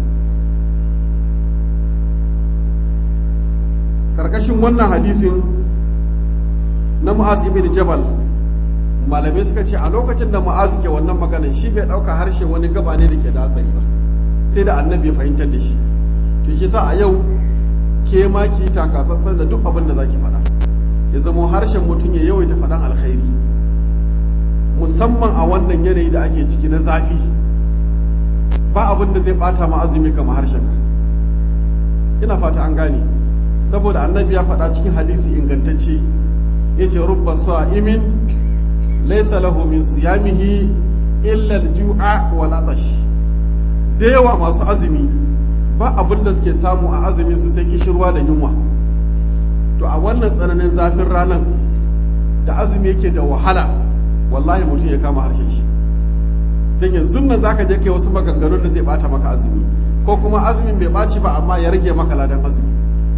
ƙarƙashin wannan hadisin na mu'az ibn jabal malamai suka ce a lokacin da mu'az ke wannan maganin shi bai ɗauka harshe wani gaba ne da ke da hatsari ba sai da annabi ya fahimtar da shi to shi sa a yau ke ma ki takatsantsan da duk abin da za ki faɗa ya zama harshen mutum ya yawaita faɗan alkhairi musamman a wannan yanayi da ake ciki na zafi ba abin da zai bata ma azumi kamar harshen ka ina fata an gane saboda annabi ya faɗa cikin hadisi ingantacce yace rubba sa'imin laysa lahu min siyamihi illa al-ju'a wal atash da yawa masu azumi ba abin da suke samu a azumi su sai kishirwa da yunwa to a wannan tsananin zafin ranar da azumi yake da wahala wallahi mutum ya kama harshen shi don yanzu nan zaka je kai wasu maganganun da zai bata maka azumi ko kuma azumin bai baci ba amma ya rage maka ladan azumi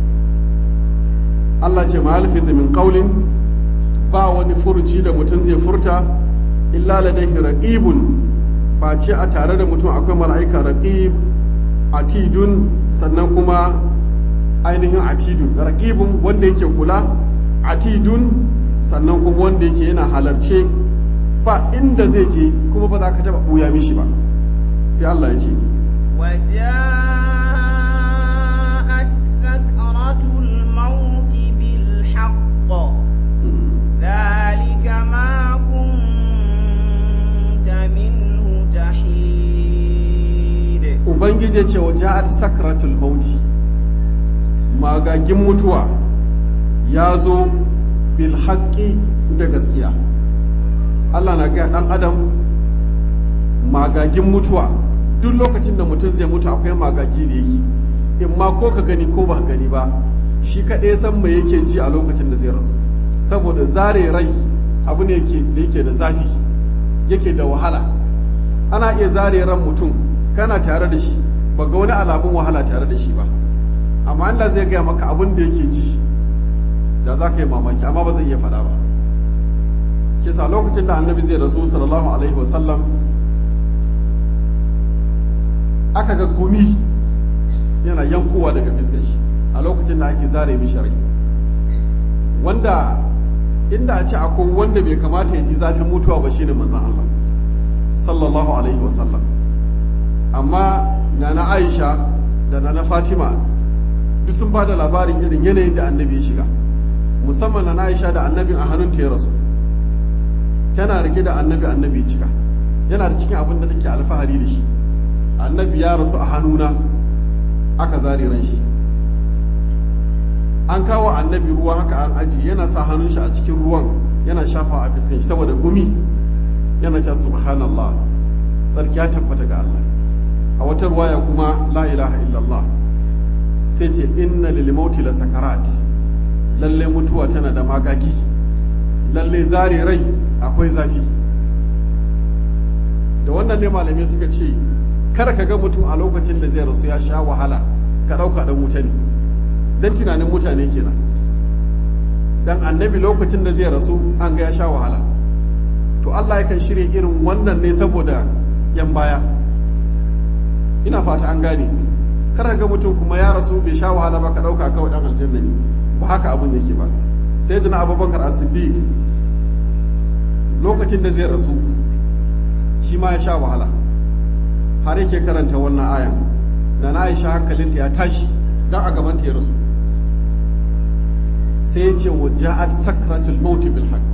Allah ce ma alfita min qaulin ba wani furuci da mutum zai furta illa ladaihi raqibun face a tare da mutum akwai mala'ika raqib atidun sannan kuma ainihin atidun raqibun wanda yake kula atidun sannan kuma wanda yake yana halarce ba inda zai je kuma ba za ka taba ɓuya mishi ba sai Allah ya ce وجاءت سكرة الموت بالحق ذلك ما كنت منه تحيد ubangiji ce wa ja'at sakratul mauti magagin mutuwa ya zo bil haqqi da gaskiya Allah na ga dan adam magagin mutuwa duk lokacin da mutum zai mutu akwai magagi da yake in ma ko ka gani ko ba gani ba shi kaɗai san me yake ji a lokacin da zai rasu saboda zare rai abu ne yake da yake da zafi yake da wahala ana iya zare ran mutum kana tare da shi ba ga wani alamun wahala tare da shi ba amma Allah zai gaya maka abin da yake ji da za ka yi mamaki amma ba zai iya faɗa ba kisa lokacin da annabi zai rasu sallallahu alaihi wasallam aka ga gumi yana yankowa daga fiskar shi a lokacin da ake zare mishi rai wanda inda a ce akwai wanda bai kamata ya ji zafin mutuwa ba shine manzon Allah sallallahu alaihi wasallam amma nana Aisha da nana Fatima duk sun ba da labarin irin yanayin da annabi ya shiga musamman nana Aisha da annabin a hannunta ya rasu tana rike da annabi annabi cika yana da cikin abin da take alfahari da shi annabi ya rasu a hannuna aka zare ran shi an kawo annabi ruwa haka an aji yana sa hannun shi a cikin ruwan yana shafa a fiskan shi saboda gumi yana ta subhanallah tsarki ya tabbata ga Allah a wata ruwaya kuma la ilaha illallah sai ce inna lil mauti la sakarat lalle mutuwa tana da magagi lalle zare rai akwai zafi da wannan ne malamai suka ce kada ka ga mutum a lokacin da zai rasu ya sha wahala ka ɗauka ɗan wuta ne don tunanin mutane kenan dan annabi lokacin da zai rasu an ga ya sha wahala to Allah yakan shirya irin wannan ne saboda yan baya ina fata an gane kada ga mutum kuma ya rasu bai sha wahala ba ka ɗauka kawai ɗan aljanna ne ba haka abin yake ba sai dana abubakar as-siddiq lokacin da zai rasu shi ma ya sha wahala har yake karanta wannan ayan da na aisha hankalinta ya tashi don a gabanta ya rasu sai ya ce wa ja'at sakratul mauti bil haqq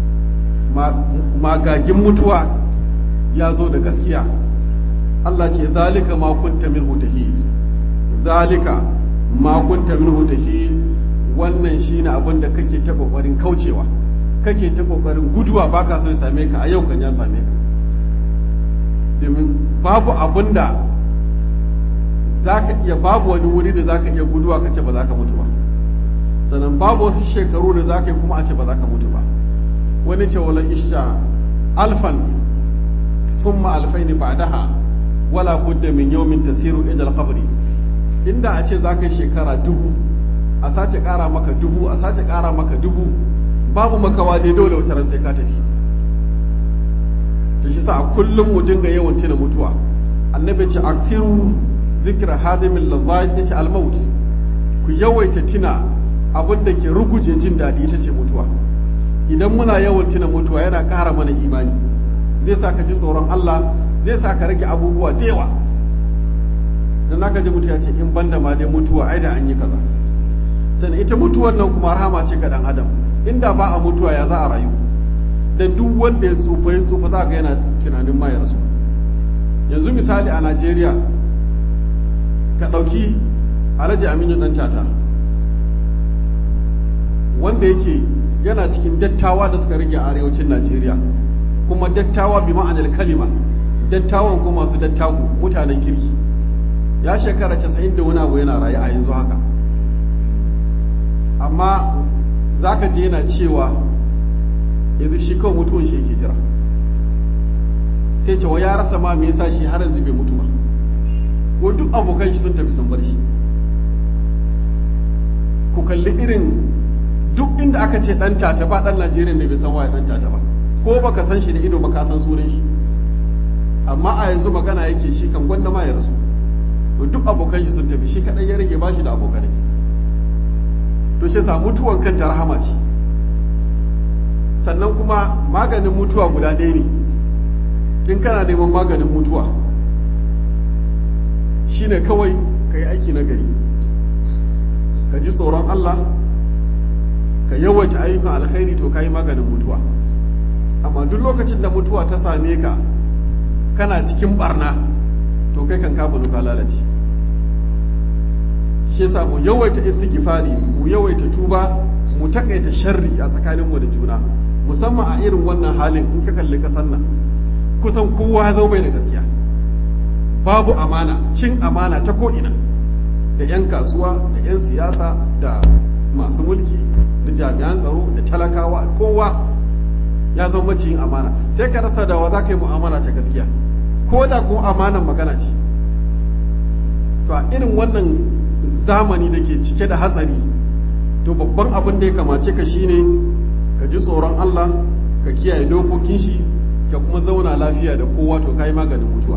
magagin mutuwa ya zo da gaskiya Allah ce zalika ma kunta minhu tahid zalika ma kunta minhu tahid wannan shine abin da kake ta kokarin kaucewa kake ta kokarin guduwa baka so ya same ka a yau kan ya same ka domin babu abin da zaka iya babu wani wuri da zaka iya guduwa ka ce ba za ka mutu ba sannan babu wasu shekaru da zaka yi kuma a ce ba za ka mutu ba wani ce wala isha alfan summa alfaini ba'daha wala budda min yawmin tasiru ila al-qabri inda a ce zaka shekara dubu a sace kara maka dubu a sace kara maka dubu babu makawa dai dole wata ran sai ka tafi to shi sa a kullum mu dinga yawan tuna mutuwa annabi ce akthiru dhikra hadimil ladhat yace al-maut ku yawaita tuna abin da ke ruguje jin daɗi ita ce mutuwa idan muna yawan tuna mutuwa yana ƙara mana imani zai sa ka ji tsoron Allah zai sa ka rage abubuwa da yawa dan naka ji mutuwa ce in banda ma dai mutuwa ai da an yi kaza sannan ita mutuwar nan kuma rahama ce ga dan adam inda ba a mutuwa ya za a rayu da duk wanda ya tsufa ya tsufa za ga yana tunanin ma ya rasu yanzu misali a Najeriya ka ɗauki Alhaji Aminu dan tata wanda yake yana cikin dattawa da suka rage a arewacin Najeriya kuma dattawa bi ma'anar kalima dattawan kuma masu dattaku mutanen kirki ya shekara casa'in da wani abu yana rayu a yanzu haka amma za ka je yana cewa yanzu shi kawai mutuwan shi yake jira sai cewa ya rasa ma me yasa shi har yanzu bai mutu ba ko duk abokan shi sun tafi sun bar shi ku kalli irin duk inda aka ce dan tata ba dan Najeriya ne bai san waye dan tata ba ko baka san shi da ido ba ka san sunan shi amma a yanzu magana yake shi kan gwanda ma ya rasu to duk abokan shi sun tafi shi kadai ya rage bashi da abokanai to shi sa mutuwan kanta rahama ce sannan kuma maganin mutuwa guda ɗaya ne in kana neman maganin mutuwa shine kawai ka yi aiki na gari ka ji tsoron Allah ka yawaita ayyukan alkhairi to ka yi maganin mutuwa amma duk lokacin da mutuwa ta same ka kana cikin barna to kai kan kafa ka lalace shi yasa mu yawaita istighfari mu yawaita tuba mu takaita sharri a tsakaninmu da juna musamman a irin wannan halin in ka kalli kasar nan kusan kowa ya zama bai da gaskiya babu amana cin amana ta ko'ina da 'yan kasuwa da 'yan siyasa da masu mulki da jami'an tsaro da talakawa kowa ya zama maciyin amana sai ka rasa da wa za ka yi mu'amala ta gaskiya ko da kuma amanan magana ce to a irin wannan zamani da ke cike da hatsari to babban abin da ya kamace ka shine ka ji tsoron Allah ka kiyaye dokokin shi ka kuma zauna lafiya da kowa to kai maganin mutuwa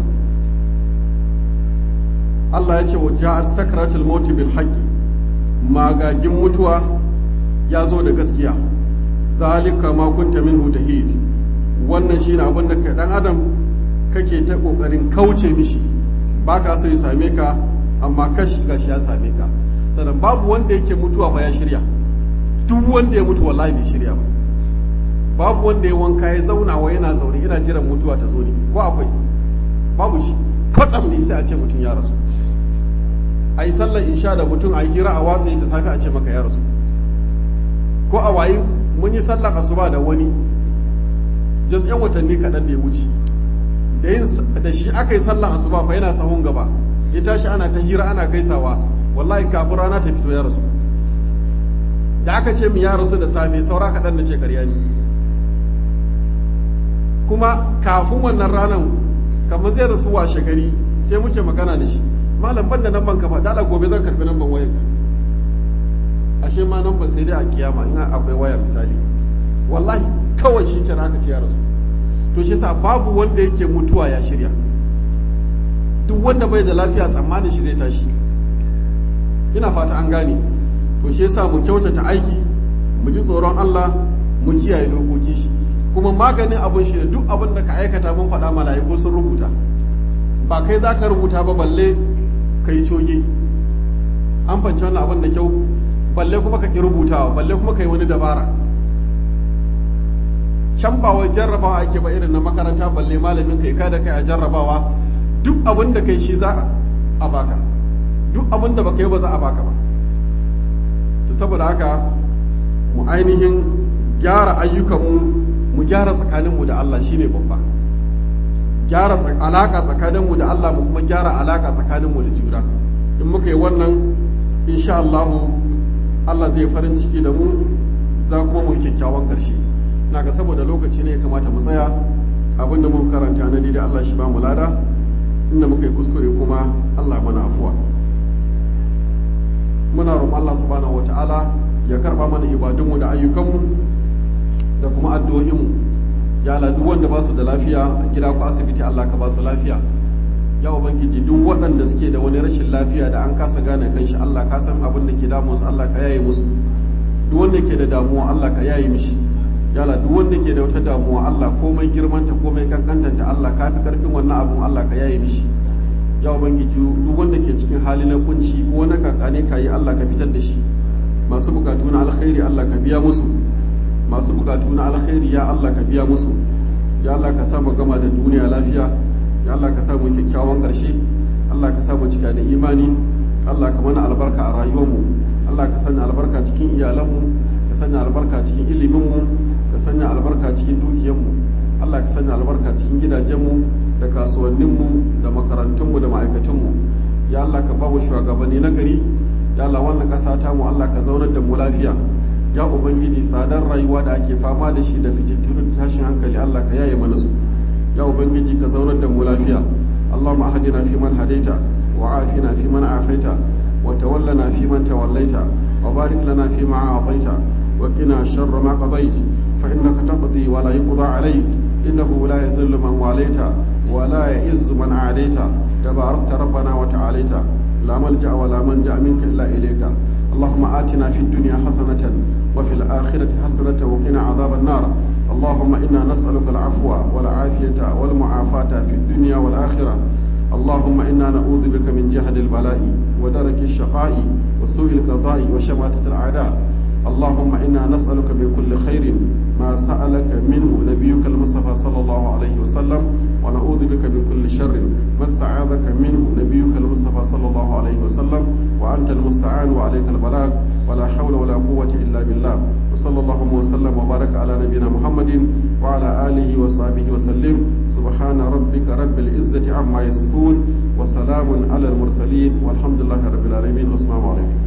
Allah ya ce wa ja'at sakratul maut bil haqqi magagin mutuwa ya zo da gaskiya zalika ma kunta minhu tahid wannan shine abin da dan adam kake ta kokarin kauce mishi baka so ya same ka amma kashi gashi ya same ka sannan babu wanda yake mutuwa ba ya shirya duk wanda ya mutu wallahi bai shirya ba babu wanda ya wanka ya zauna wa yana zaune yana jiran mutuwa ta zo ne ko akwai babu shi kwatsam ne sai a ce mutum ya rasu a yi sallar insha da mutum a yi hira a watsa da safe a ce maka ya rasu ko a wayi mun yi sallar asuba da wani just yan watanni kaɗan da ya wuce da yin da shi aka yi sallar asuba fa yana sahun gaba ya tashi ana ta hira ana gaisawa wallahi kafin rana ta fito ya rasu da aka ce min ya rasu da safe saura kaɗan na ce karya ne kuma kafin wannan ranar kamar zai rasu washe gari sai muke magana da shi malam ban da nan ban kafa dala gobe zan karbi nan ban wayan ashe ma nan ban sai dai a kiyama in akwai waya misali wallahi kawai shi kenan aka ce ya rasu to shi sa babu wanda yake mutuwa ya shirya duk wanda bai da lafiya tsammanin shi zai tashi ina fata an gane to shi yasa mu kyautata aiki mu ji tsoron Allah mu kiyaye dokoki shi kuma maganin abin shi ne duk abin da ka aikata mun faɗa mala'iku sun rubuta ba kai za ka rubuta ba balle ka yi coge an fanci wannan abin da kyau balle kuma ka ƙi rubutawa balle kuma ka yi wani dabara can ba wai jarrabawa ake ba irin na makaranta balle malamin kai kada kai a jarrabawa duk abin da kai shi za a baka duk abin da baka yi ba za a baka ba to saboda haka mu ainihin gyara ayyukanmu mu gyara tsakaninmu da Allah shine babba gyara alaka tsakaninmu da Allah mu kuma gyara alaka tsakaninmu da juna in muka yi wannan insha Allah Allah zai farin ciki da mu za kuma mu yi kyakkyawan ƙarshe na ga saboda lokaci ne ya kamata mu tsaya abin da muka karanta na da Allah shi ba mu lada inda muka yi kuskure kuma Allah mana afuwa muna roƙon Allah subhanahu wataala ya karba mana ibadunmu da ayyukanmu da kuma addu'o'inmu ya Allah duk wanda ba su da lafiya a gida ko asibiti Allah ka ba su lafiya ya ubangiji duk waɗanda suke da wani rashin lafiya da an kasa gane kanshi Allah ka san abin da ke damun su Allah ka yaye musu duk wanda ke da damuwa Allah ka yaye mishi ya Allah duk wanda ke da wata damuwa Allah komai girmanta komai kankantanta Allah ka fi karfin wannan abun Allah ka yaye mishi ya ubangiji duk wanda ke cikin hali na kunci ko na kakane ka yi Allah ka fitar da shi masu bukatu na alkhairi Allah ka biya musu masu bukatu na alkhairi ya Allah ka biya musu ya Allah ka sa mu gama da duniya lafiya ya Allah ka sa mu kyakkyawan ƙarshe Allah ka sa mu cika da imani Allah ka mana albarka a rayuwarmu Allah ka sanya albarka cikin iyalanmu ka sanya albarka cikin iliminmu ka sanya albarka cikin dukiyarmu Allah ka sanya albarka cikin gidajenmu da kasuwanninmu da makarantunmu da ma'aikatunmu ya Allah ka ba mu shugabanni na gari ya Allah wannan ƙasa ta mu Allah ka zaunar da mu lafiya ya ubangiji tsadar rayuwa da ake fama da shi da fitintunu da tashin hankali Allah ka yaye mana su ya ubangiji ka zaunar da mu lafiya Allahumma hadina fi man hadaita wa afina fi man afaita wa tawallana fi man tawallaita wa barik lana fi ma a'taita wa qina sharra ma qadait fa innaka taqdi wa la yuqda alayk innahu la yadhillu man walaita wa la ya'izzu man adaita tabarakta rabbana wa ta'alaita لا ملجأ ولا منجأ منك إلا إليك اللهم آتنا في الدنيا حسنة وفي الآخرة حسنة وقنا عذاب النار اللهم إنا نسألك العفو والعافية والمعافاة في الدنيا والآخرة اللهم إنا نعوذ بك من جهد البلاء ودرك الشقاء وسوء القضاء وشماتة الأعداء اللهم إنا نسألك من كل خير ما سألك منه نبيك المصطفى صلى الله عليه وسلم ونعوذ بك من كل شر ما استعاذك منه نبيك المصطفى صلى الله عليه وسلم وأنت المستعان وعليك البلاغ ولا حول ولا قوة إلا بالله وصلى الله وسلم وبارك على نبينا محمد وعلى آله وصحبه وسلم سبحان ربك رب العزة عما يصفون وسلام على المرسلين والحمد لله رب العالمين والسلام عليكم